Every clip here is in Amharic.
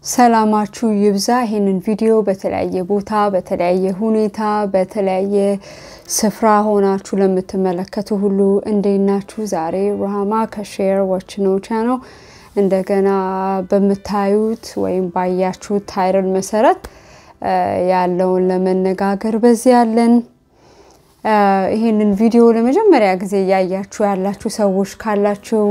ሰላማችሁ ይብዛ። ይህንን ቪዲዮ በተለያየ ቦታ በተለያየ ሁኔታ በተለያየ ስፍራ ሆናችሁ ለምትመለከቱ ሁሉ እንዴት ናችሁ? ዛሬ ሩሃማ ከሼር ዋች ነው ቻናል እንደገና በምታዩት ወይም ባያችሁት ታይትል መሰረት ያለውን ለመነጋገር በዚህ ያለን ይህንን ቪዲዮ ለመጀመሪያ ጊዜ እያያችሁ ያላችሁ ሰዎች ካላችሁ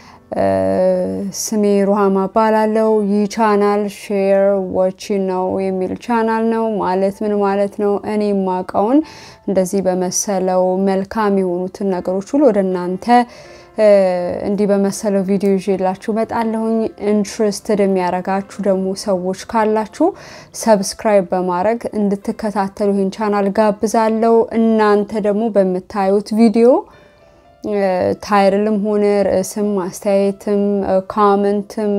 ስሜ ሩሃማ እባላለሁ። ይህ ቻናል ሼር ዋች ነው የሚል ቻናል ነው። ማለት ምን ማለት ነው? እኔ የማውቀውን እንደዚህ በመሰለው መልካም የሆኑትን ነገሮች ሁሉ ወደ እናንተ እንዲህ በመሰለው ቪዲዮ ይዤላችሁ እመጣለሁኝ። ኢንትረስትድ የሚያደርጋችሁ ደግሞ ሰዎች ካላችሁ ሰብስክራይብ በማድረግ እንድትከታተሉ ይህን ቻናል ጋብዛለሁ። እናንተ ደግሞ በምታዩት ቪዲዮ ታይትልም ሆነ ርዕስም አስተያየትም ካመንትም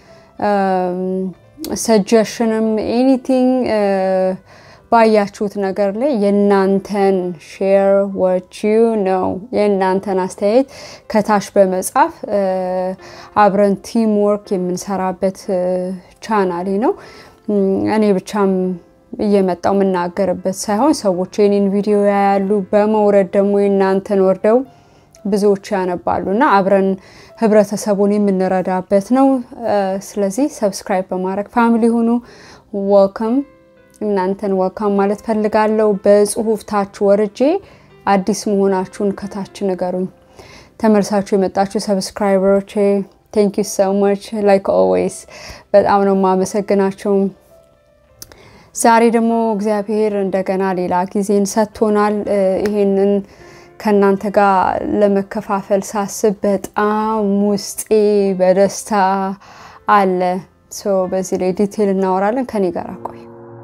ሰጀሽንም ኤኒቲንግ ባያችሁት ነገር ላይ የእናንተን ሼር ዋች ዩ ነው የእናንተን አስተያየት ከታች በመጻፍ አብረን ቲም ወርክ የምንሰራበት ቻናሌ ነው። እኔ ብቻም እየመጣው የምናገርበት ሳይሆን ሰዎች የኔን ቪዲዮ ያያሉ። በመውረድ ደግሞ የእናንተን ወርደው ብዙዎች ያነባሉ እና አብረን ህብረተሰቡን የምንረዳበት ነው። ስለዚህ ሰብስክራይብ በማድረግ ፋሚሊ ሆኑ። ወልካም እናንተን ወልካም ማለት ፈልጋለሁ። በጽሁፍ ታች ወርጄ አዲስ መሆናችሁን ከታች ንገሩኝ። ተመልሳችሁ የመጣችሁ ሰብስክራይበሮቼ ቴንክ ዩ ሶ ማች ላይክ ኦልዌይስ በጣም ነው የማመሰግናቸው። ዛሬ ደግሞ እግዚአብሔር እንደገና ሌላ ጊዜን ሰጥቶናል። ይሄንን ከእናንተ ጋር ለመከፋፈል ሳስብ በጣም ውስጤ በደስታ አለ። በዚህ ላይ ዲቴል እናወራለን። ከኔ ጋር ቆይ።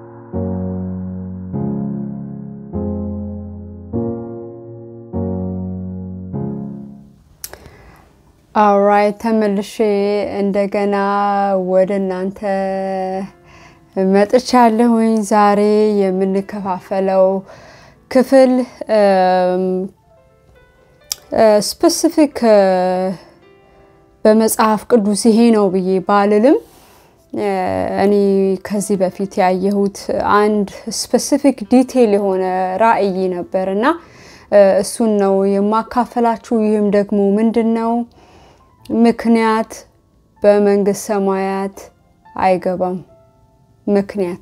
አውራይት ተመልሼ እንደገና ወደ እናንተ መጥቻለሁኝ። ዛሬ የምንከፋፈለው ክፍል ስፔሲፊክ በመጽሐፍ ቅዱስ ይሄ ነው ብዬ ባልልም እኔ ከዚህ በፊት ያየሁት አንድ ስፔሲፊክ ዲቴይል የሆነ ራዕይ ነበር እና እሱን ነው የማካፈላችሁ። ይህም ደግሞ ምንድን ነው? ምክንያት በመንግስት ሰማያት አይገባም። ምክንያት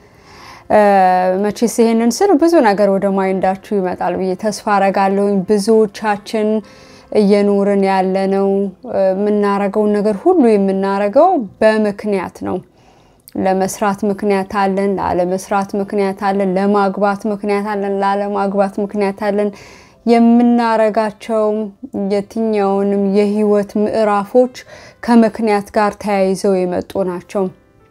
መቼስ ይሄንን ስል ብዙ ነገር ወደ ማይንዳችሁ ይመጣል ብዬ ተስፋ አረጋለሁኝ። ብዙዎቻችን እየኖርን ያለነው የምናረገውን ነገር ሁሉ የምናረገው በምክንያት ነው። ለመስራት ምክንያት አለን፣ ላለመስራት ምክንያት አለን፣ ለማግባት ምክንያት አለን፣ ላለማግባት ምክንያት አለን። የምናረጋቸው የትኛውንም የህይወት ምዕራፎች ከምክንያት ጋር ተያይዘው የመጡ ናቸው።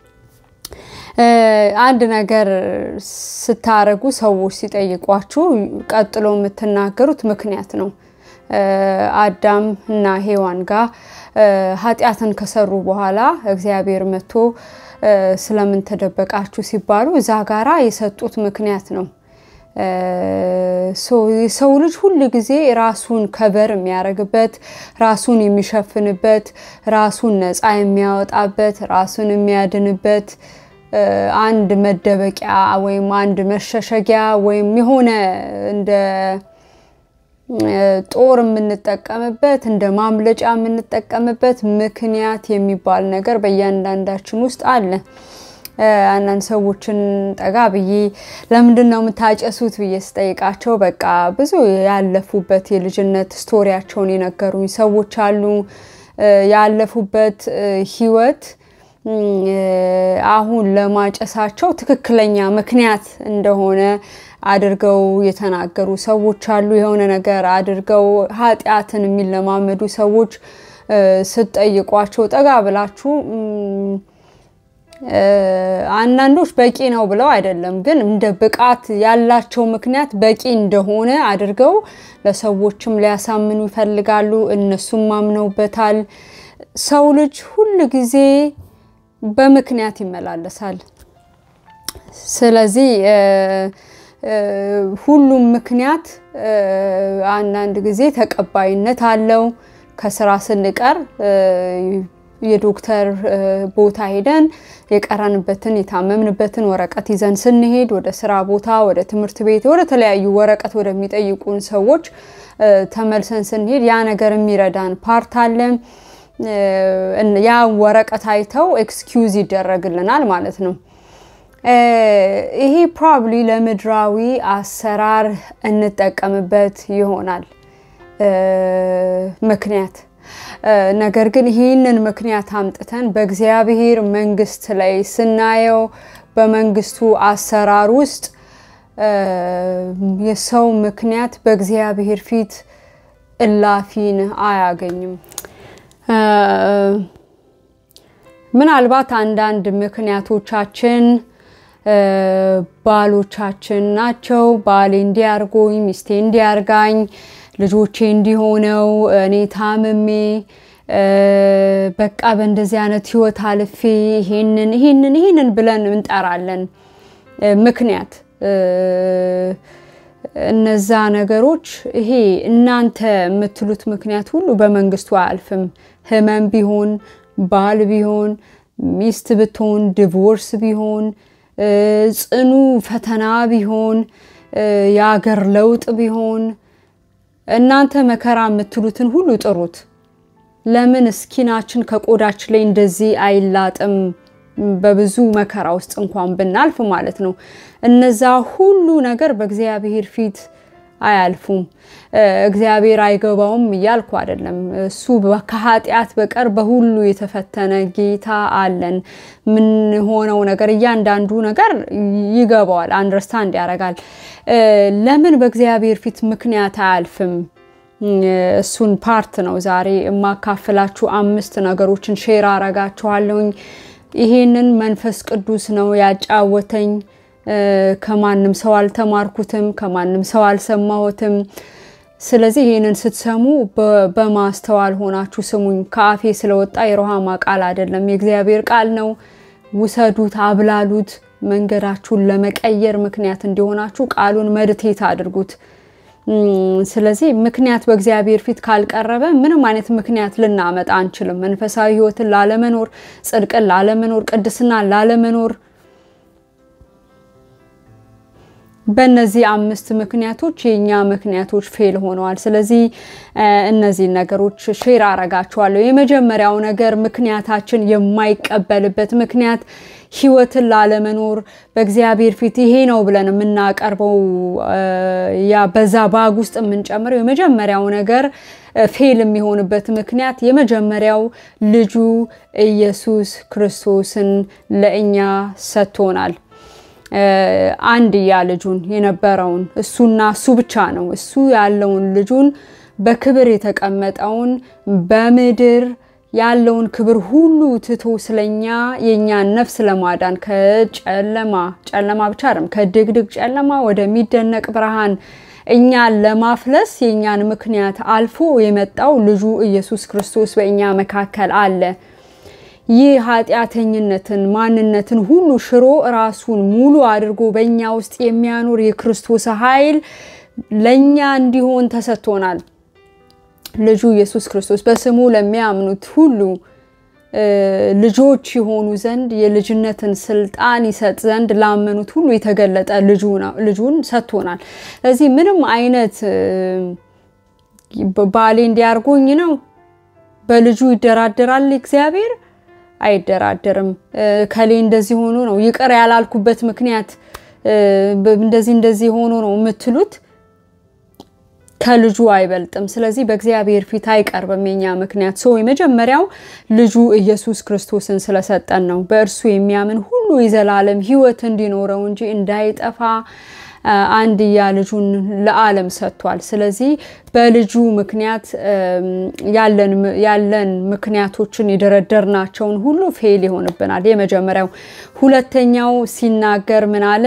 አንድ ነገር ስታረጉ ሰዎች ሲጠይቋችሁ ቀጥሎ የምትናገሩት ምክንያት ነው። አዳም እና ሔዋን ጋር ኃጢአትን ከሰሩ በኋላ እግዚአብሔር መጥቶ ስለምን ተደበቃችሁ ሲባሉ እዛ ጋራ የሰጡት ምክንያት ነው። የሰው ልጅ ሁል ጊዜ ራሱን ከበር የሚያደርግበት፣ ራሱን የሚሸፍንበት፣ ራሱን ነፃ የሚያወጣበት፣ ራሱን የሚያድንበት አንድ መደበቂያ ወይም አንድ መሸሸጊያ ወይም የሆነ እንደ ጦር የምንጠቀምበት እንደ ማምለጫ የምንጠቀምበት ምክንያት የሚባል ነገር በእያንዳንዳችን ውስጥ አለ። አንዳንድ ሰዎችን ጠጋ ብዬ ለምንድን ነው የምታጨሱት ብዬ ስጠይቃቸው በቃ ብዙ ያለፉበት የልጅነት ስቶሪያቸውን የነገሩኝ ሰዎች አሉ። ያለፉበት ህይወት አሁን ለማጨሳቸው ትክክለኛ ምክንያት እንደሆነ አድርገው የተናገሩ ሰዎች አሉ። የሆነ ነገር አድርገው ኃጢአትን የሚለማመዱ ሰዎች ስትጠይቋቸው ጠጋ ብላችሁ አንዳንዶች በቂ ነው ብለው አይደለም፣ ግን እንደ ብቃት ያላቸው ምክንያት በቂ እንደሆነ አድርገው ለሰዎችም ሊያሳምኑ ይፈልጋሉ። እነሱም ማምነውበታል። ሰው ልጅ ሁል ጊዜ በምክንያት ይመላለሳል። ስለዚህ ሁሉም ምክንያት አንዳንድ ጊዜ ተቀባይነት አለው። ከስራ ስንቀር የዶክተር ቦታ ሄደን የቀረንበትን የታመምንበትን ወረቀት ይዘን ስንሄድ ወደ ስራ ቦታ፣ ወደ ትምህርት ቤት፣ ወደ ተለያዩ ወረቀት ወደሚጠይቁን ሰዎች ተመልሰን ስንሄድ ያ ነገር የሚረዳን ፓርት አለ። ያ ወረቀት አይተው ኤክስኪውዝ ይደረግልናል ማለት ነው። ይሄ ፕሮባብሊ ለምድራዊ አሰራር እንጠቀምበት ይሆናል ምክንያት ነገር ግን ይህንን ምክንያት አምጥተን በእግዚአብሔር መንግስት ላይ ስናየው በመንግስቱ አሰራር ውስጥ የሰው ምክንያት በእግዚአብሔር ፊት እላፊን አያገኝም። ምናልባት አንዳንድ ምክንያቶቻችን ባሎቻችን ናቸው። ባሌ እንዲያርጎኝ፣ ሚስቴ እንዲያርጋኝ፣ ልጆቼ እንዲሆነው፣ እኔ ታምሜ በቃ በእንደዚህ አይነት ህይወት አልፌ ይሄንን ይሄንን ይሄንን ብለን እንጠራለን ምክንያት እነዛ ነገሮች ይሄ እናንተ የምትሉት ምክንያት ሁሉ በመንግስቱ አያልፍም። ህመም ቢሆን፣ ባል ቢሆን፣ ሚስት ብትሆን፣ ዲቮርስ ቢሆን፣ ጽኑ ፈተና ቢሆን፣ የአገር ለውጥ ቢሆን እናንተ መከራ የምትሉትን ሁሉ ጥሩት። ለምን እስኪናችን ከቆዳችን ላይ እንደዚህ አይላጥም? በብዙ መከራ ውስጥ እንኳን ብናልፍ ማለት ነው። እነዛ ሁሉ ነገር በእግዚአብሔር ፊት አያልፉም። እግዚአብሔር አይገባውም እያልኩ አይደለም። እሱ ከኃጢአት በቀር በሁሉ የተፈተነ ጌታ አለን። የምንሆነው ነገር እያንዳንዱ ነገር ይገባዋል፣ አንደርስታንድ ያደርጋል። ለምን በእግዚአብሔር ፊት ምክንያት አያልፍም? እሱን ፓርት ነው ዛሬ የማካፍላችሁ። አምስት ነገሮችን ሼር አረጋችኋለሁኝ። ይሄንን መንፈስ ቅዱስ ነው ያጫወተኝ። ከማንም ሰው አልተማርኩትም፣ ከማንም ሰው አልሰማሁትም። ስለዚህ ይህንን ስትሰሙ በማስተዋል ሆናችሁ ስሙኝ። ከአፌ ስለወጣ የሮሃማ ቃል አይደለም፣ የእግዚአብሔር ቃል ነው። ውሰዱት፣ አብላሉት። መንገዳችሁን ለመቀየር ምክንያት እንዲሆናችሁ ቃሉን መድቴት አድርጉት። ስለዚህ ምክንያት በእግዚአብሔር ፊት ካልቀረበ ምንም አይነት ምክንያት ልናመጣ አንችልም። መንፈሳዊ ሕይወትን ላለመኖር፣ ጽድቅን ላለመኖር፣ ቅድስናን ላለመኖር በእነዚህ አምስት ምክንያቶች የእኛ ምክንያቶች ፌል ሆነዋል። ስለዚህ እነዚህን ነገሮች ሼር አረጋችኋለሁ። የመጀመሪያው ነገር ምክንያታችን የማይቀበልበት ምክንያት ህይወትን ላለመኖር በእግዚአብሔር ፊት ይሄ ነው ብለን የምናቀርበው ያ በዛ ባግ ውስጥ የምንጨምረው የመጀመሪያው ነገር ፌል የሚሆንበት ምክንያት የመጀመሪያው ልጁ ኢየሱስ ክርስቶስን ለእኛ ሰጥቶናል። አንድያ ልጁን የነበረውን እሱና እሱ ብቻ ነው። እሱ ያለውን ልጁን በክብር የተቀመጠውን በምድር ያለውን ክብር ሁሉ ትቶ ስለኛ የእኛን ነፍስ ለማዳን ከጨለማ ጨለማ ብቻ አይደለም ከድቅድቅ ጨለማ ወደሚደነቅ ብርሃን እኛን ለማፍለስ የእኛን ምክንያት አልፎ የመጣው ልጁ ኢየሱስ ክርስቶስ በእኛ መካከል አለ። ይህ ኃጢአተኝነትን ማንነትን ሁሉ ሽሮ ራሱን ሙሉ አድርጎ በእኛ ውስጥ የሚያኖር የክርስቶስ ኃይል ለእኛ እንዲሆን ተሰጥቶናል። ልጁ ኢየሱስ ክርስቶስ በስሙ ለሚያምኑት ሁሉ ልጆች የሆኑ ዘንድ የልጅነትን ስልጣን ይሰጥ ዘንድ ላመኑት ሁሉ የተገለጠ ልጁን ሰጥቶናል። ስለዚህ ምንም አይነት ባሌ እንዲያርጎኝ ነው በልጁ ይደራደራል እግዚአብሔር አይደራደርም። ከሌ እንደዚህ ሆኖ ነው ይቅር ያላልኩበት ምክንያት እንደዚህ እንደዚህ ሆኖ ነው የምትሉት ከልጁ አይበልጥም። ስለዚህ በእግዚአብሔር ፊት አይቀርብም የኛ ምክንያት። ሰው የመጀመሪያው ልጁ ኢየሱስ ክርስቶስን ስለሰጠን ነው። በእርሱ የሚያምን ሁሉ የዘላለም ሕይወት እንዲኖረው እንጂ እንዳይጠፋ አንድያ ልጁን ለዓለም ሰጥቷል። ስለዚህ በልጁ ምክንያት ያለን ምክንያቶችን የደረደርናቸውን ሁሉ ፌል ይሆንብናል። የመጀመሪያው። ሁለተኛው ሲናገር ምን አለ?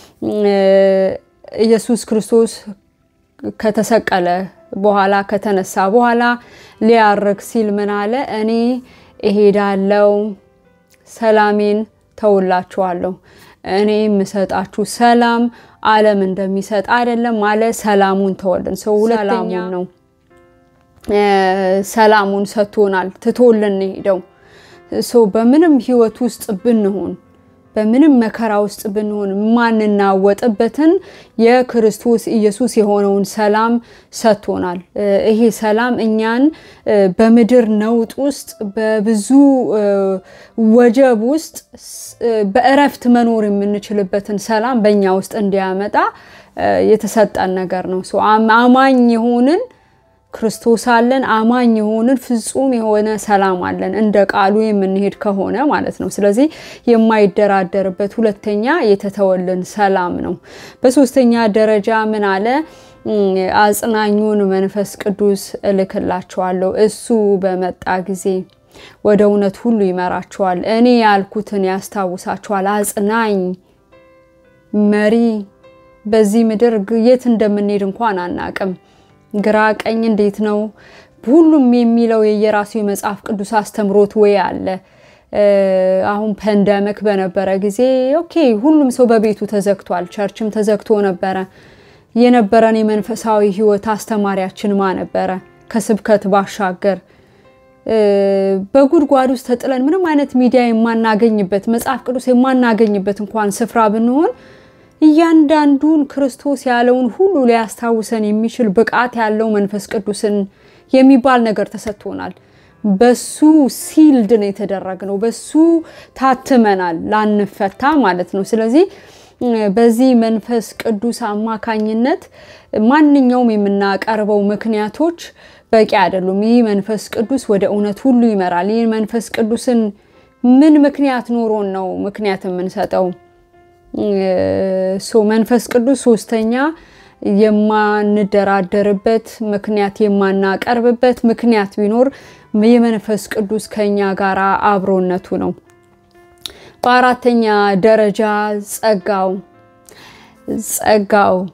ኢየሱስ ክርስቶስ ከተሰቀለ በኋላ ከተነሳ በኋላ ሊያርግ ሲል ምን አለ? እኔ እሄዳለሁ፣ ሰላሜን ተውላችኋለሁ እኔ የምሰጣችሁ ሰላም ዓለም እንደሚሰጥ አይደለም አለ። ሰላሙን ተወልን። ሰው ሁለተኛው ነው ሰላሙን ሰጥቶናል፣ ትቶልን ሄደው በምንም ህይወት ውስጥ ብንሆን በምንም መከራ ውስጥ ብንሆን ማንናወጥበትን የክርስቶስ ኢየሱስ የሆነውን ሰላም ሰጥቶናል። ይሄ ሰላም እኛን በምድር ነውጥ ውስጥ በብዙ ወጀብ ውስጥ በእረፍት መኖር የምንችልበትን ሰላም በእኛ ውስጥ እንዲያመጣ የተሰጠን ነገር ነው። አማኝ የሆንን ክርስቶስ አለን። አማኝ የሆንን ፍጹም የሆነ ሰላም አለን፣ እንደ ቃሉ የምንሄድ ከሆነ ማለት ነው። ስለዚህ የማይደራደርበት ሁለተኛ የተተወልን ሰላም ነው። በሶስተኛ ደረጃ ምን አለ? አጽናኙን መንፈስ ቅዱስ እልክላችኋለሁ፣ እሱ በመጣ ጊዜ ወደ እውነት ሁሉ ይመራችኋል፣ እኔ ያልኩትን ያስታውሳችኋል። አጽናኝ መሪ በዚህ ምድር የት እንደምንሄድ እንኳን አናቅም። ግራ ቀኝ እንዴት ነው? ሁሉም የሚለው የየራሱ የመጽሐፍ ቅዱስ አስተምሮት ወይ አለ። አሁን ፐንደሚክ በነበረ ጊዜ ኦኬ ሁሉም ሰው በቤቱ ተዘግቷል፣ ቸርችም ተዘግቶ ነበረ። የነበረን የመንፈሳዊ ሕይወት አስተማሪያችን ማ ነበረ? ከስብከት ባሻገር በጉድጓድ ውስጥ ተጥለን ምንም አይነት ሚዲያ የማናገኝበት መጽሐፍ ቅዱስ የማናገኝበት እንኳን ስፍራ ብንሆን እያንዳንዱን ክርስቶስ ያለውን ሁሉ ሊያስታውሰን የሚችል ብቃት ያለው መንፈስ ቅዱስን የሚባል ነገር ተሰጥቶናል። በሱ ሲልድ ነው የተደረግነው። በሱ ታትመናል ላንፈታ ማለት ነው። ስለዚህ በዚህ መንፈስ ቅዱስ አማካኝነት ማንኛውም የምናቀርበው ምክንያቶች በቂ አይደሉም። ይህ መንፈስ ቅዱስ ወደ እውነት ሁሉ ይመራል። ይህ መንፈስ ቅዱስን ምን ምክንያት ኖሮን ነው ምክንያት የምንሰጠው? ሶ መንፈስ ቅዱስ ሶስተኛ የማንደራደርበት ምክንያት የማናቀርብበት ምክንያት ቢኖር የመንፈስ ቅዱስ ከኛ ጋር አብሮነቱ ነው። በአራተኛ ደረጃ ጸጋው ጸጋው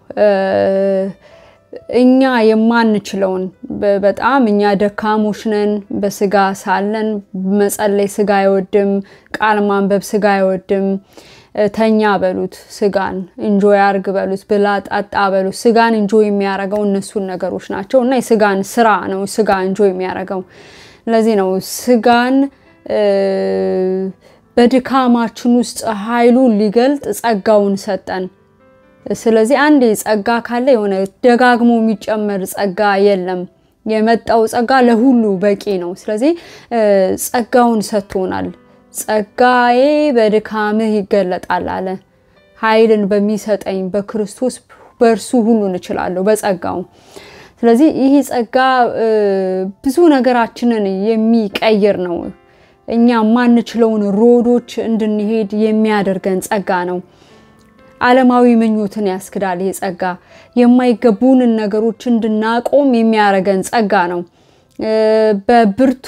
እኛ የማንችለውን በጣም እኛ ደካሞች ነን። በስጋ ሳለን መጸለይ ስጋ አይወድም። ቃል ማንበብ ስጋ አይወድም። ተኛ በሉት፣ ስጋን እንጆይ አርግ በሉት፣ ብላ ጠጣ በሉት። ስጋን እንጆይ የሚያደርገው እነሱን ነገሮች ናቸው እና የስጋን ስራ ነው ስጋ እንጆይ የሚያደርገው። ለዚህ ነው ስጋን በድካማችን ውስጥ ኃይሉን ሊገልጥ ጸጋውን ሰጠን። ስለዚህ አንድ ጸጋ ካለ የሆነ ደጋግሞ የሚጨመር ጸጋ የለም። የመጣው ጸጋ ለሁሉ በቂ ነው። ስለዚህ ጸጋውን ሰጥቶናል። ጸጋዬ በድካምህ ይገለጣል አለ። ኃይልን በሚሰጠኝ በክርስቶስ በእርሱ ሁሉን እችላለሁ በጸጋው። ስለዚህ ይህ ጸጋ ብዙ ነገራችንን የሚቀይር ነው። እኛ የማንችለውን ሮዶች እንድንሄድ የሚያደርገን ጸጋ ነው። ዓለማዊ ምኞትን ያስክዳል። ይህ ጸጋ የማይገቡንን ነገሮች እንድናቆም የሚያደርገን ጸጋ ነው። በብርቱ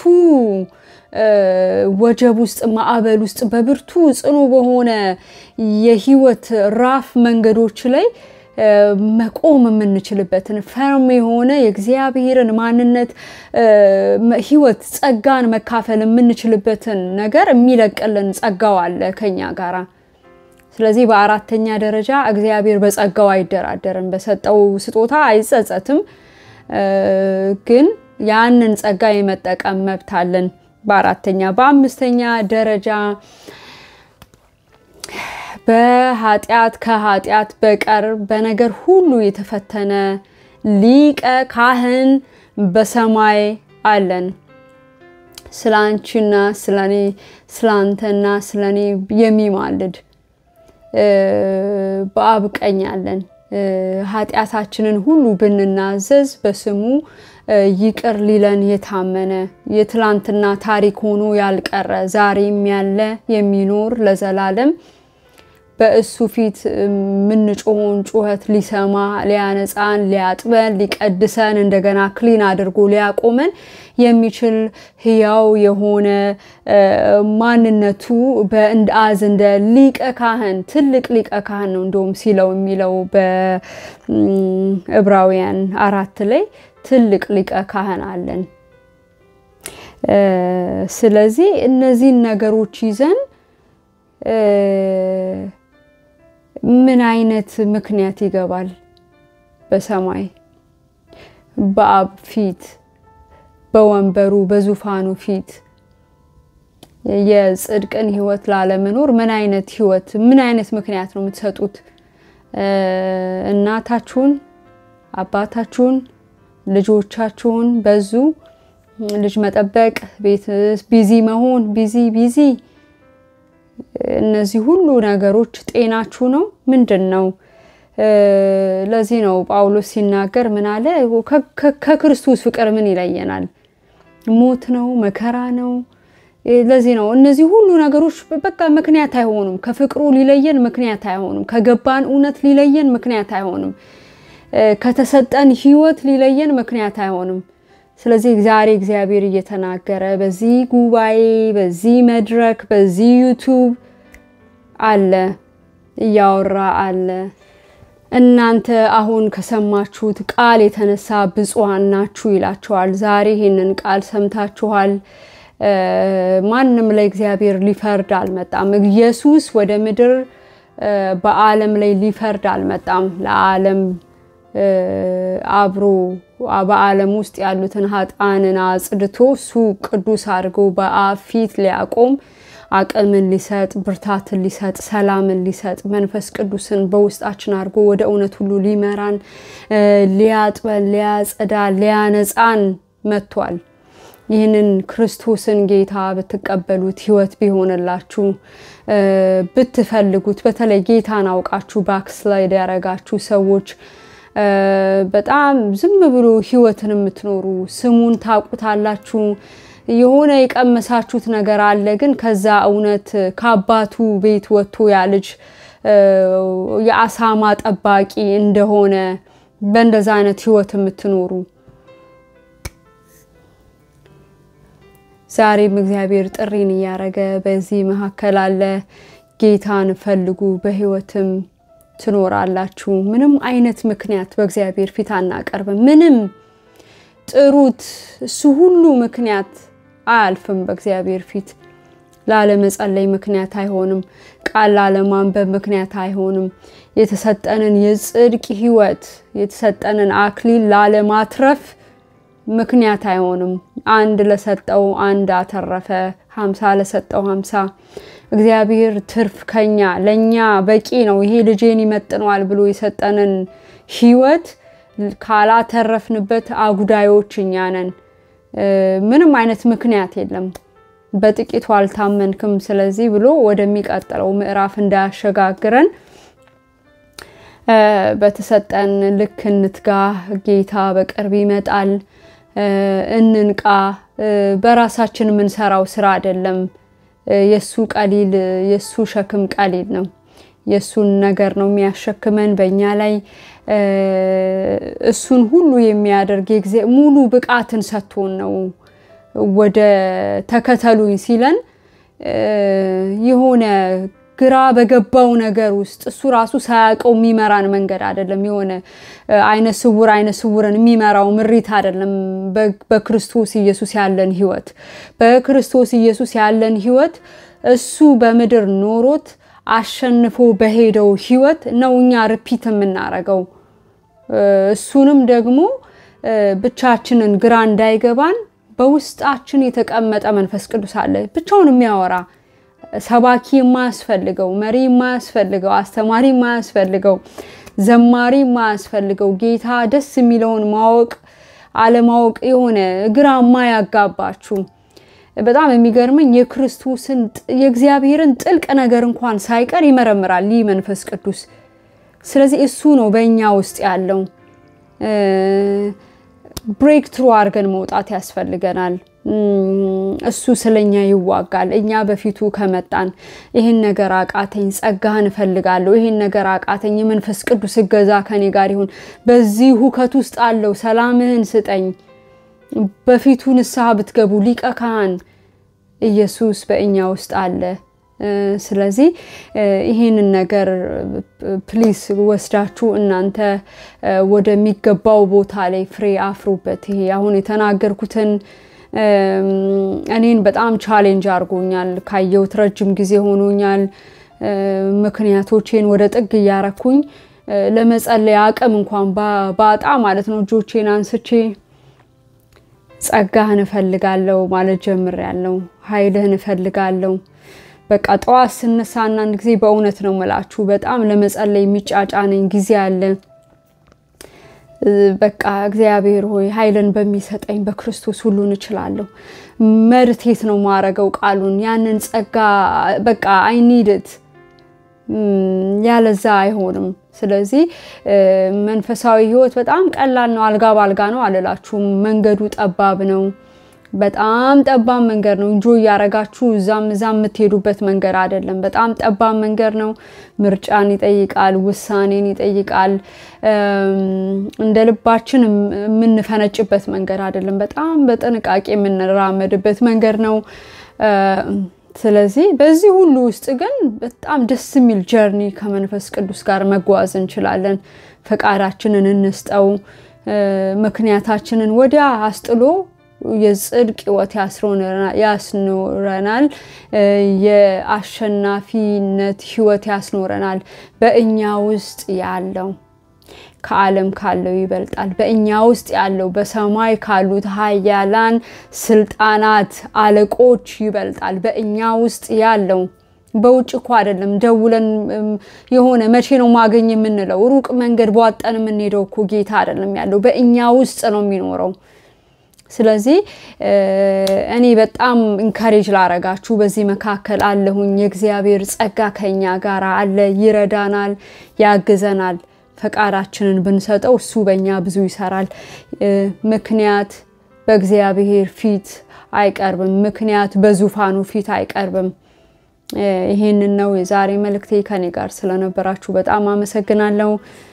ወጀብ ውስጥ ማዕበል ውስጥ በብርቱ ጽኑ በሆነ የህይወት ራፍ መንገዶች ላይ መቆም የምንችልበትን ፈርም የሆነ የእግዚአብሔርን ማንነት ህይወት ጸጋን መካፈል የምንችልበትን ነገር የሚለቅልን ጸጋው አለ ከኛ ጋራ። ስለዚህ በአራተኛ ደረጃ እግዚአብሔር በጸጋው አይደራደርም፣ በሰጠው ስጦታ አይጸጸትም። ግን ያንን ጸጋ የመጠቀም መብት አለን። በአራተኛ በአምስተኛ ደረጃ በኃጢአት ከኃጢአት በቀር በነገር ሁሉ የተፈተነ ሊቀ ካህን በሰማይ አለን። ስለ አንቺና ስለ እኔ ስለ አንተና ስለ እኔ የሚማልድ በአብ ቀኝ አለን። ኃጢአታችንን ሁሉ ብንናዘዝ በስሙ ይቅር ሊለን የታመነ የትላንትና ታሪክ ሆኖ ያልቀረ ዛሬም ያለ የሚኖር ለዘላለም በእሱ ፊት የምንጮኸውን ጩኸት ሊሰማ ሊያነጻን፣ ሊያጥበን፣ ሊቀድሰን እንደገና ክሊን አድርጎ ሊያቆመን የሚችል ሕያው የሆነ ማንነቱ በአዝ እንደ ሊቀ ካህን ትልቅ ሊቀ ካህን ነው እንደውም ሲለው የሚለው በዕብራውያን አራት ላይ ትልቅ ሊቀ ካህን አለን። ስለዚህ እነዚህን ነገሮች ይዘን ምን አይነት ምክንያት ይገባል በሰማይ በአብ ፊት በወንበሩ በዙፋኑ ፊት የጽድቅን ህይወት ላለመኖር ምን አይነት ህይወት ምን አይነት ምክንያት ነው የምትሰጡት? እናታችሁን፣ አባታችሁን፣ ልጆቻችሁን በዙ ልጅ መጠበቅ፣ ቤት ቢዚ መሆን፣ ቢዚ ቢዚ እነዚህ ሁሉ ነገሮች ጤናችሁ ነው? ምንድን ነው? ለዚህ ነው ጳውሎስ ሲናገር ምን አለ? ከክርስቶስ ፍቅር ምን ይለየናል? ሞት ነው? መከራ ነው? ለዚህ ነው እነዚህ ሁሉ ነገሮች በቃ ምክንያት አይሆኑም። ከፍቅሩ ሊለየን ምክንያት አይሆኑም። ከገባን እውነት ሊለየን ምክንያት አይሆንም። ከተሰጠን ህይወት ሊለየን ምክንያት አይሆንም። ስለዚህ ዛሬ እግዚአብሔር እየተናገረ በዚህ ጉባኤ፣ በዚህ መድረክ፣ በዚህ ዩቱብ አለ እያወራ አለ። እናንተ አሁን ከሰማችሁት ቃል የተነሳ ብፁዓን ናችሁ ይላቸዋል። ዛሬ ይህንን ቃል ሰምታችኋል። ማንም ላይ እግዚአብሔር ሊፈርድ አልመጣም። ኢየሱስ ወደ ምድር በዓለም ላይ ሊፈርድ አልመጣም። ለዓለም አብሮ በዓለም ውስጥ ያሉትን ኃጥአንን አጽድቶ እሱ ቅዱስ አድርጎ በአብ ፊት ሊያቆም አቅምን ሊሰጥ ብርታትን ሊሰጥ ሰላምን ሊሰጥ መንፈስ ቅዱስን በውስጣችን አድርጎ ወደ እውነት ሁሉ ሊመራን ሊያጥበን ሊያጸዳ ሊያነጻን መጥቷል። ይህንን ክርስቶስን ጌታ ብትቀበሉት ህይወት ቢሆንላችሁ ብትፈልጉት፣ በተለይ ጌታን አውቃችሁ ባክስላይድ ያደረጋችሁ ሰዎች በጣም ዝም ብሎ ህይወትን የምትኖሩ ስሙን ታውቁታላችሁ። የሆነ የቀመሳችሁት ነገር አለ፣ ግን ከዛ እውነት ከአባቱ ቤት ወጥቶ ያ ልጅ የአሳማ ጠባቂ እንደሆነ በእንደዛ አይነት ህይወት የምትኖሩ ዛሬም እግዚአብሔር ጥሪን እያደረገ በዚህ መካከል አለ። ጌታን ፈልጉ፣ በህይወትም ትኖራላችሁ። ምንም አይነት ምክንያት በእግዚአብሔር ፊት አናቀርብም። ምንም ጥሩት፣ እሱ ሁሉ ምክንያት አያልፍም በእግዚአብሔር ፊት። ላለመጸለይ ምክንያት አይሆንም። ቃል ላለማንበብ ምክንያት አይሆንም። የተሰጠንን የጽድቅ ህይወት የተሰጠንን አክሊል ላለማትረፍ ምክንያት አይሆንም። አንድ ለሰጠው አንድ አተረፈ፣ ሀምሳ ለሰጠው ሀምሳ። እግዚአብሔር ትርፍ ከኛ ለእኛ በቂ ነው፣ ይሄ ልጄን ይመጥነዋል ብሎ የሰጠንን ህይወት ካላተረፍንበት አጉዳዮች እኛ ነን። ምንም አይነት ምክንያት የለም። በጥቂቱ አልታመንክም፣ ስለዚህ ብሎ ወደሚቀጥለው ምዕራፍ እንዳያሸጋግረን በተሰጠን ልክ እንትጋ። ጌታ በቅርብ ይመጣል። እንንቃ። በራሳችን የምንሰራው ስራ አይደለም። የሱ ቀሊል የሱ ሸክም ቀሊል ነው። የእሱን ነገር ነው የሚያሸክመን በእኛ ላይ እሱን ሁሉ የሚያደርግ ሙሉ ብቃትን ሰጥቶን ነው ወደ ተከተሉኝ ሲለን የሆነ ግራ በገባው ነገር ውስጥ እሱ ራሱ ሳያውቀው የሚመራን መንገድ አይደለም። የሆነ አይነ ስውር አይነ ስውርን የሚመራው ምሪት አይደለም። በክርስቶስ ኢየሱስ ያለን ህይወት በክርስቶስ ኢየሱስ ያለን ህይወት እሱ በምድር ኖሮት አሸንፎ በሄደው ህይወት ነው እኛ ርፒት የምናረገው። እሱንም ደግሞ ብቻችንን ግራ እንዳይገባን በውስጣችን የተቀመጠ መንፈስ ቅዱስ አለ ብቻውን የሚያወራ ሰባኪ የማያስፈልገው መሪ የማያስፈልገው አስተማሪ የማያስፈልገው ዘማሪ የማያስፈልገው ጌታ ደስ የሚለውን ማወቅ አለማወቅ የሆነ ግራ የማያጋባችሁ በጣም የሚገርመኝ የክርስቶስን የእግዚአብሔርን ጥልቅ ነገር እንኳን ሳይቀር ይመረምራል ይህ መንፈስ ቅዱስ። ስለዚህ እሱ ነው በእኛ ውስጥ ያለው። ብሬክ ትሩ አድርገን መውጣት ያስፈልገናል። እሱ ስለኛ ይዋጋል። እኛ በፊቱ ከመጣን ይህን ነገር አቃተኝ፣ ጸጋህን እፈልጋለሁ፣ ይህን ነገር አቃተኝ፣ የመንፈስ ቅዱስ እገዛ ከኔ ጋር ይሁን፣ በዚህ ሁከት ውስጥ አለው፣ ሰላምህን ስጠኝ። በፊቱ ንስሐ ብትገቡ ሊቀ ካህን ኢየሱስ በእኛ ውስጥ አለ። ስለዚህ ይህንን ነገር ፕሊስ ወስዳችሁ እናንተ ወደሚገባው ቦታ ላይ ፍሬ አፍሩበት። ይሄ አሁን የተናገርኩትን እኔን በጣም ቻሌንጅ አድርጎኛል። ካየሁት ረጅም ጊዜ ሆኖኛል። ምክንያቶቼን ወደ ጥግ እያረኩኝ ለመጸለይ አቅም እንኳን ባጣ ማለት ነው እጆቼን አንስቼ ጸጋህን እፈልጋለሁ ማለት ጀምሬያለሁ። ኃይልህን እፈልጋለሁ። በቃ ጠዋት ስነሳ አንዳንድ ጊዜ በእውነት ነው ምላችሁ በጣም ለመጸለይ የሚጫጫነኝ ጊዜ አለ። በቃ እግዚአብሔር ሆይ ኃይልን በሚሰጠኝ በክርስቶስ ሁሉን እችላለሁ። መርቴት ነው ማረገው ቃሉን ያንን ጸጋ በቃ አይኒድት ያለዛ አይሆንም። ስለዚህ መንፈሳዊ ሕይወት በጣም ቀላል ነው። አልጋ ባልጋ ነው አልላችሁም። መንገዱ ጠባብ ነው። በጣም ጠባብ መንገድ ነው። እንጆ እያረጋችሁ እዛም እዛም የምትሄዱበት መንገድ አይደለም። በጣም ጠባብ መንገድ ነው። ምርጫን ይጠይቃል፣ ውሳኔን ይጠይቃል። እንደ ልባችን የምንፈነጭበት መንገድ አይደለም። በጣም በጥንቃቄ የምንራመድበት መንገድ ነው። ስለዚህ በዚህ ሁሉ ውስጥ ግን በጣም ደስ የሚል ጀርኒ ከመንፈስ ቅዱስ ጋር መጓዝ እንችላለን። ፈቃዳችንን እንስጠው። ምክንያታችንን ወዲያ አስጥሎ የጽድቅ ሕይወት ያስኖረናል። የአሸናፊነት ሕይወት ያስኖረናል። በእኛ ውስጥ ያለው ከዓለም ካለው ይበልጣል። በእኛ ውስጥ ያለው በሰማይ ካሉት ኃያላን ስልጣናት፣ አለቆች ይበልጣል። በእኛ ውስጥ ያለው በውጭ እኮ አይደለም። ደውለን የሆነ መቼ ነው ማገኝ የምንለው ሩቅ መንገድ በዋጠን የምንሄደው እኮ ጌታ አይደለም ያለው፣ በእኛ ውስጥ ነው የሚኖረው። ስለዚህ እኔ በጣም ኢንካሬጅ ላረጋችሁ በዚህ መካከል አለሁኝ። የእግዚአብሔር ጸጋ ከኛ ጋር አለ፣ ይረዳናል፣ ያግዘናል። ፈቃዳችንን ብንሰጠው እሱ በእኛ ብዙ ይሰራል። ምክንያት በእግዚአብሔር ፊት አይቀርብም። ምክንያት በዙፋኑ ፊት አይቀርብም። ይሄንን ነው የዛሬ መልእክቴ። ከኔ ጋር ስለነበራችሁ በጣም አመሰግናለሁ።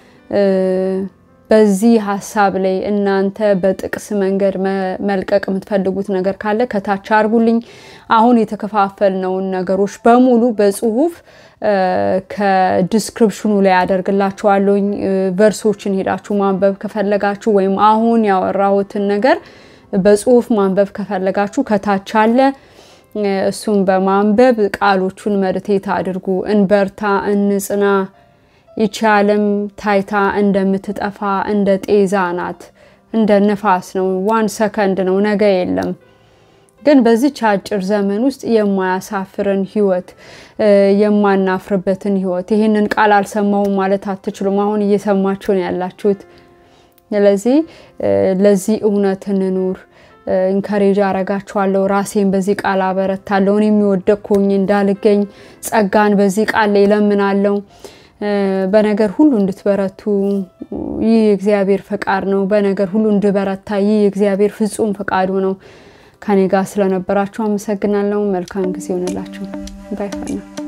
በዚህ ሀሳብ ላይ እናንተ በጥቅስ መንገድ መልቀቅ የምትፈልጉት ነገር ካለ ከታች አርጉልኝ። አሁን የተከፋፈልነውን ነገሮች በሙሉ በጽሁፍ ከዲስክሪፕሽኑ ላይ ያደርግላችኋለሁኝ። ቨርሶችን ሄዳችሁ ማንበብ ከፈለጋችሁ ወይም አሁን ያወራሁትን ነገር በጽሁፍ ማንበብ ከፈለጋችሁ ከታች አለ። እሱን በማንበብ ቃሎቹን መድቴት አድርጉ። እንበርታ፣ እንጽና። ይቺ ዓለም ታይታ እንደምትጠፋ እንደ ጤዛ ናት፣ እንደ ንፋስ ነው። ዋን ሰከንድ ነው፣ ነገ የለም። ግን በዚች አጭር ዘመን ውስጥ የማያሳፍርን ህይወት፣ የማናፍርበትን ህይወት ይህንን ቃል አልሰማሁም ማለት አትችሉም። አሁን እየሰማችሁ ነው ያላችሁት። ስለዚህ ለዚህ እውነት እንኑር። ኢንከሬጅ አረጋችኋለሁ። ራሴን በዚህ ቃል አበረታለሁ። እኔ የሚወደቅኩኝ እንዳልገኝ ጸጋን በዚህ ቃል ላይ እለምናለሁ። በነገር ሁሉ እንድትበረቱ ይህ የእግዚአብሔር ፈቃድ ነው። በነገር ሁሉ እንድበረታ ይህ የእግዚአብሔር ፍጹም ፈቃዱ ነው። ከኔ ጋር ስለነበራችሁ አመሰግናለሁ። መልካም ጊዜ ይሆንላችሁ። ባይ